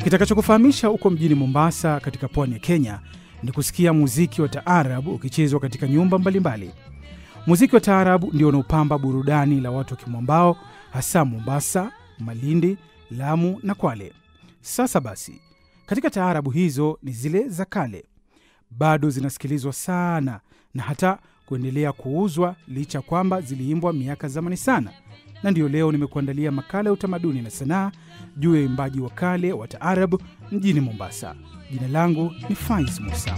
Kitakachokufahamisha huko mjini Mombasa katika pwani ya Kenya ni kusikia muziki wa taarabu ukichezwa katika nyumba mbalimbali. Muziki wa taarabu ndio unaopamba burudani la watu wa Kimwambao, hasa Mombasa, Malindi, Lamu na Kwale. Sasa basi, katika taarabu hizo ni zile za kale, bado zinasikilizwa sana na hata kuendelea kuuzwa licha kwamba ziliimbwa miaka zamani sana. Na ndiyo leo nimekuandalia makala ya utamaduni na sanaa juu ya uimbaji wa kale wa taarabu mjini Mombasa. Jina langu ni Faiz Musa.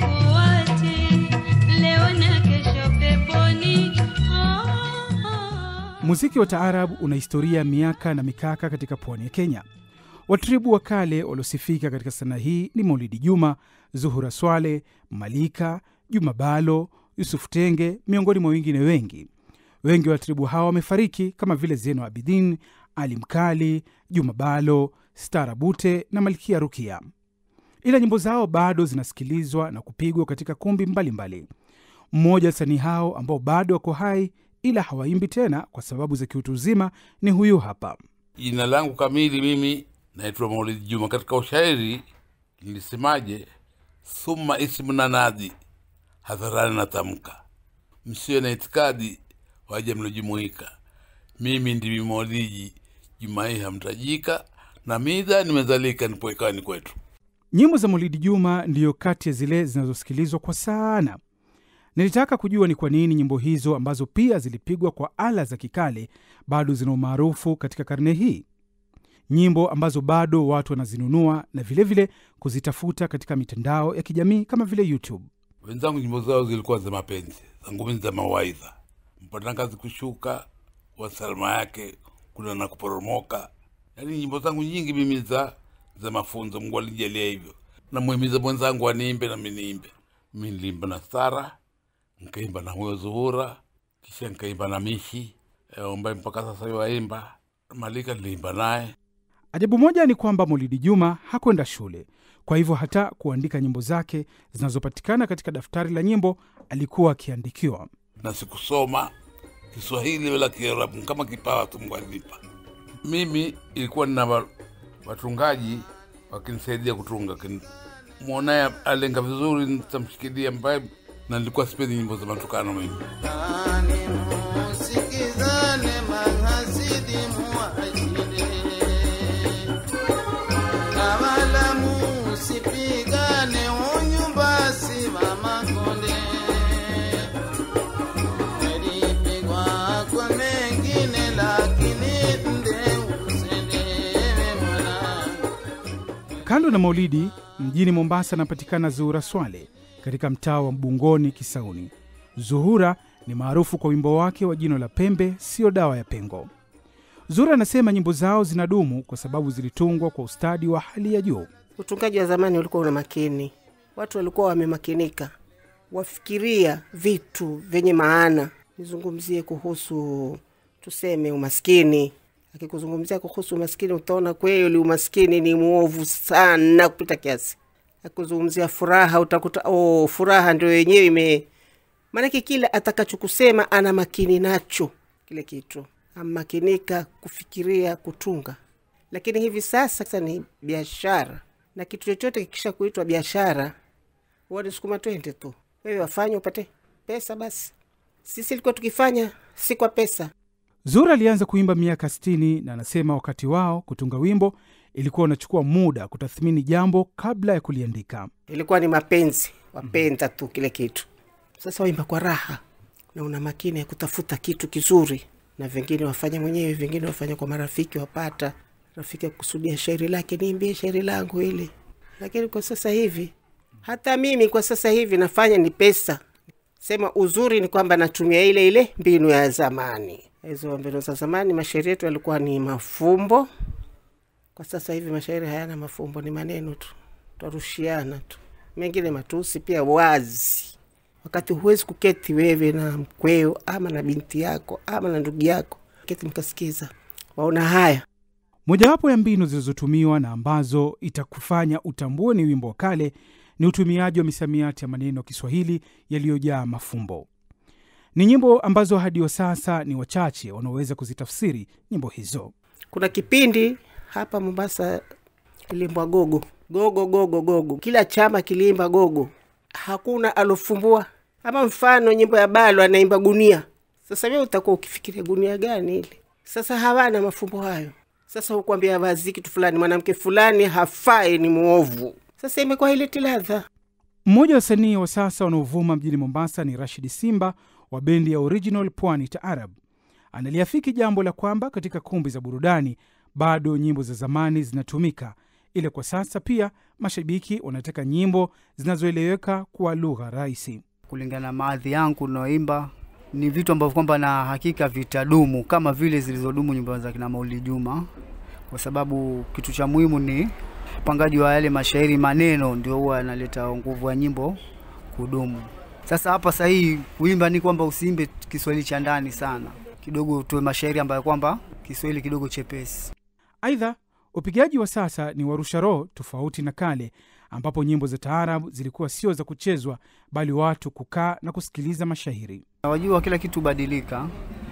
Muziki wa taarabu una historia ya miaka na mikaka katika pwani ya Kenya. Watribu wa kale waliosifika katika sanaa hii ni Maulidi Juma, Zuhura Swale, Malika, Juma Balo, Yusuf Tenge, miongoni mwa wengine wengi. Wengi wa watribu hawa wamefariki kama vile Zeno Abidin, Ali Mkali, Juma Balo, Stara Bute na Malkia Rukia, ila nyimbo zao bado zinasikilizwa na kupigwa katika kumbi mbalimbali mbali. Mmoja wasanii hao ambao bado wako hai ila hawaimbi tena kwa sababu za kiutu uzima ni huyu hapa. Jina langu kamili mimi naitwa Maulidi Juma. Katika ushairi nilisemaje? Thumma ismu nanadi, hadharani natamka, msiwe na itikadi, waje mlojumuika. Mimi ndimi Maulidi Juma, hii hamtajika, na midha nimezalika, nipo ikani kwetu. Nyimbo za Maulidi Juma ndiyo kati ya zile zinazosikilizwa kwa sana. Nilitaka kujua ni kwa nini nyimbo hizo ambazo pia zilipigwa kwa ala za kikale bado zina umaarufu katika karne hii, nyimbo ambazo bado watu wanazinunua na vilevile vile kuzitafuta katika mitandao ya kijamii kama vile YouTube. Wenzangu nyimbo zao zilikuwa za mapenzi, zangu mimi za mawaidha, mpatangazi kushuka wa salama yake kuna na kuporomoka. Yaani nyimbo zangu nyingi mimi za za mafunzo, Mungu alijalia hivyo. Namuhimiza mwenzangu aniimbe nami niimbe. Mi niliimba na Sara, nkaimba na huyo Zuhura, kisha nkaimba na Mishi ambaye mpaka sasa waimba. Malika niliimba naye. Ajabu moja ni kwamba Maulidi Juma hakwenda shule, kwa hivyo hata kuandika nyimbo zake zinazopatikana katika daftari la nyimbo alikuwa akiandikiwa. na sikusoma Kiswahili wala Kiarabu, kama kipawa tu Mungu alinipa. Mimi ilikuwa nina wa- watungaji wakinisaidia kutunga, Kin- mwonaye alenga vizuri, nitamshikilia mbaye, na nilikuwa sipendi nyimbo za matukano mimi. Musikizane mahasidi muashire, na wala musipigane, unyumba si wa makonde. Nilipigwa kwa mengine, lakini nde usendewe mwanangu. Kando na Maulidi, mjini Mombasa anapatikana Zuhura Swale katika mtaa wa Mbungoni Kisauni. Zuhura ni maarufu kwa wimbo wake wa jino la pembe sio dawa ya pengo. Zuhura anasema nyimbo zao zinadumu kwa sababu zilitungwa kwa ustadi wa hali ya juu. Utungaji wa zamani ulikuwa una makini, watu walikuwa wamemakinika, wafikiria vitu vyenye maana. Nizungumzie kuhusu tuseme umaskini. Akikuzungumzia kuhusu umaskini, utaona kweli umaskini ni mwovu sana kupita kiasi. Akikuzungumzia furaha, utakuta oh, furaha ndio yenyewe ime maanake kila atakachokusema ana makini nacho kile kitu, amakinika kufikiria, kutunga. Lakini hivi sasa sasa ni biashara, na kitu chochote kikisha kuitwa biashara, huwa sukuma twende tu, wewe wafanye upate pesa. Basi sisi ilikuwa tukifanya si kwa pesa. Zuhura alianza kuimba miaka 60 na anasema wakati wao kutunga wimbo ilikuwa unachukua muda kutathmini jambo kabla ya kuliandika. ilikuwa ni mapenzi, wapenda tu kile kitu. Sasa waimba kwa raha na una makini ya kutafuta kitu kizuri, na vingine wafanya mwenyewe, vingine wafanya kwa marafiki, wapata rafiki akusudia shairi lake, niimbie shairi langu hili. Lakini kwa sasa hivi, hata mimi kwa sasa hivi nafanya ni pesa. Sema uzuri ni kwamba natumia ile ile mbinu ya zamani. Hizo mbinu za zamani, mashairi yetu yalikuwa ni mafumbo. Kwa sasa hivi mashairi hayana mafumbo, ni maneno tu, twarushiana tu, mengine matusi pia wazi, wakati huwezi kuketi wewe na mkweo ama na binti yako ama na ndugu yako keti mkasikiza, waona haya Mojawapo ya mbinu zilizotumiwa na ambazo itakufanya utambue ni wimbo wa kale ni utumiaji wa misamiati ya maneno ya Kiswahili yaliyojaa mafumbo. Ni nyimbo ambazo hadi wa sasa ni wachache wanaoweza kuzitafsiri nyimbo hizo. Kuna kipindi hapa Mombasa iliimbwa gogo gogo gogo gogo, kila chama kiliimba gogo, hakuna alofumbua. Ama mfano nyimbo ya balo anaimba gunia. Sasa wewe utakuwa ukifikiria gunia gani ile? Sasa hawana mafumbo hayo. Sasa hukwambia vazi kitu fulani, mwanamke fulani hafai, ni mwovu. Sasa imekuwa ileti ladha. Mmoja wa wasanii wa sasa wanaovuma mjini Mombasa ni Rashid Simba wa bendi ya Original Pwani Taarab. Analiafiki jambo la kwamba katika kumbi za burudani bado nyimbo za zamani zinatumika, ila kwa sasa pia mashabiki wanataka nyimbo zinazoeleweka kwa lugha rahisi. kulingana na maadhi yangu naoimba ni vitu ambavyo kwamba na hakika vitadumu kama vile zilizodumu nyimbo za kina Maulidi Juma, kwa sababu kitu cha muhimu ni upangaji wa yale mashairi, maneno ndio huwa yanaleta nguvu ya nyimbo kudumu. Sasa hapa sahihi kuimba ni kwamba usiimbe Kiswahili cha ndani sana, kidogo utoe mashairi ambayo kwamba Kiswahili kidogo chepesi. Aidha, upigaji wa sasa ni warusha roho, tofauti na kale ambapo nyimbo za taarabu zilikuwa sio za kuchezwa, bali watu kukaa na kusikiliza mashairi. Wajua kila kitu hubadilika,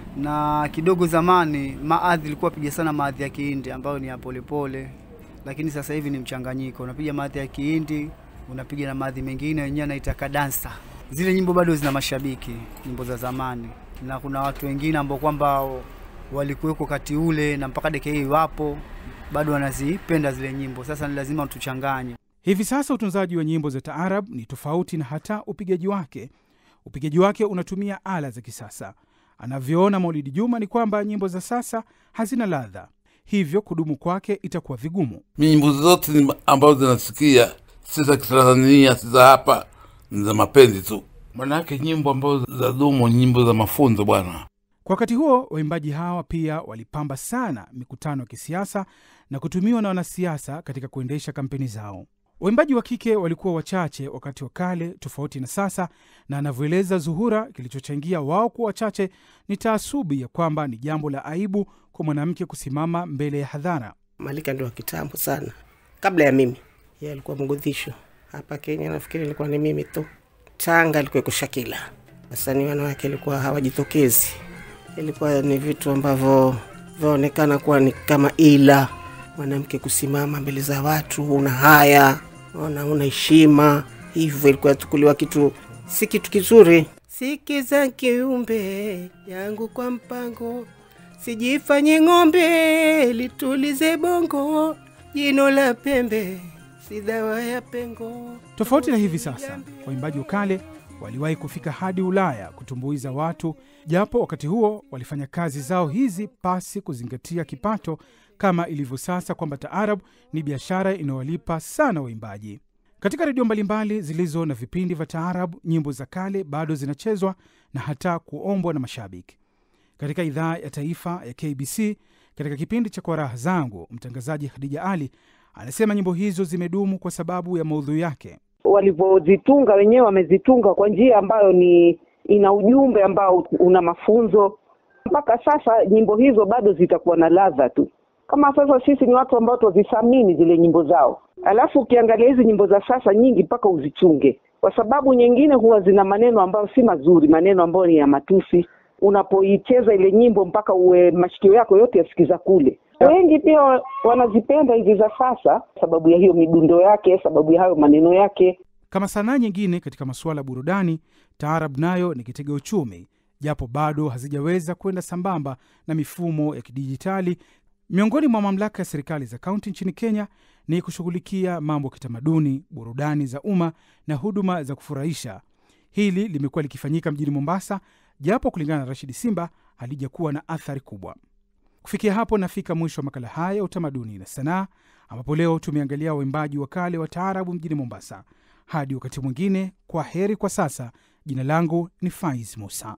na kidogo zamani maadhi ilikuwa piga sana maadhi ya Kihindi ambayo ni ya polepole, lakini sasa hivi ni mchanganyiko, unapiga maadhi ya Kihindi unapiga na maadhi mengine wenyewe anaita kadansa. Zile nyimbo bado zina mashabiki, nyimbo za zamani, na kuna watu wengine ambao kwamba walikuweko wakati ule na mpaka dakika hii wapo bado wanazipenda zile nyimbo. Sasa ni lazima tuchanganye. Hivi sasa utunzaji wa nyimbo za taarab ni tofauti na hata upigaji wake. Upigaji wake unatumia ala za kisasa. Anavyoona Maulidi Juma ni kwamba nyimbo za sasa hazina ladha, hivyo kudumu kwake itakuwa vigumu. mi nyimbo zote ni- ambazo zinasikia si za kitanzania si za hapa ni za mapenzi tu manake nyimbo ambazo za dumu nyimbo za mafunzo bwana Kwa wakati huo, waimbaji hawa pia walipamba sana mikutano ya kisiasa na kutumiwa na wanasiasa katika kuendesha kampeni zao. Waimbaji wa kike walikuwa wachache wakati wa kale, tofauti na sasa, na anavyoeleza Zuhura, kilichochangia wao kuwa wachache ni taasubi ya kwamba ni jambo la aibu kwa mwanamke kusimama mbele ya hadhara. Malika ndio wa kitambo sana, kabla ya mimi. Yeye alikuwa mgodhisho hapa Kenya, nafikiri ilikuwa ni mimi tu. Tanga alikuwa Shakila, wasanii wanawake ilikuwa hawajitokezi, ilikuwa ni vitu ambavyo vyaonekana kuwa ni kama ila mwanamke kusimama mbele za watu, una haya, ona, una heshima, hivyo ilikuwa tukuliwa kitu si kitu kizuri. Sikiza kiumbe yangu kwa mpango Sijifanye ng'ombe litulize bongo, jino la pembe si dawa ya pengo. Tofauti na hivi sasa, waimbaji wa kale waliwahi kufika hadi Ulaya kutumbuiza watu, japo wakati huo walifanya kazi zao hizi pasi kuzingatia kipato, kama ilivyo sasa kwamba taarab ni biashara inayowalipa sana waimbaji. Katika redio mbalimbali zilizo na vipindi vya taarab, nyimbo za kale bado zinachezwa na hata kuombwa na mashabiki. Katika idhaa ya taifa ya KBC, katika kipindi cha Kwa Raha Zangu, mtangazaji Khadija Ali anasema nyimbo hizo zimedumu kwa sababu ya maudhui yake. walivyozitunga wenyewe wamezitunga kwa njia ambayo ni ina ujumbe ambao una mafunzo. Mpaka sasa nyimbo hizo bado zitakuwa na ladha tu. Kama sasa sisi ni watu ambao twazithamini zile nyimbo zao, alafu ukiangalia hizi nyimbo za sasa nyingi mpaka uzichunge, kwa sababu nyingine huwa zina maneno ambayo si mazuri, maneno ambayo ni ya matusi. Unapoicheza ile nyimbo mpaka uwe mashikio yako yote yasikiza kule. Wengi pia wa- wanazipenda hizi za sasa, sababu ya hiyo midundo yake, sababu ya hayo maneno yake. Kama sanaa nyingine katika masuala ya burudani, taarab nayo ni kitega uchumi, japo bado hazijaweza kwenda sambamba na mifumo ya kidijitali. Miongoni mwa mamlaka ya serikali za kaunti nchini Kenya ni kushughulikia mambo ya kitamaduni, burudani za umma na huduma za kufurahisha. Hili limekuwa likifanyika mjini Mombasa, japo kulingana na Rashidi Simba halijakuwa na athari kubwa. Kufikia hapo nafika mwisho wa makala haya ya utamaduni na sanaa, ambapo leo tumeangalia waimbaji wa kale wa taarabu mjini Mombasa. Hadi wakati mwingine, kwa heri kwa sasa. Jina langu ni Faiz Musa.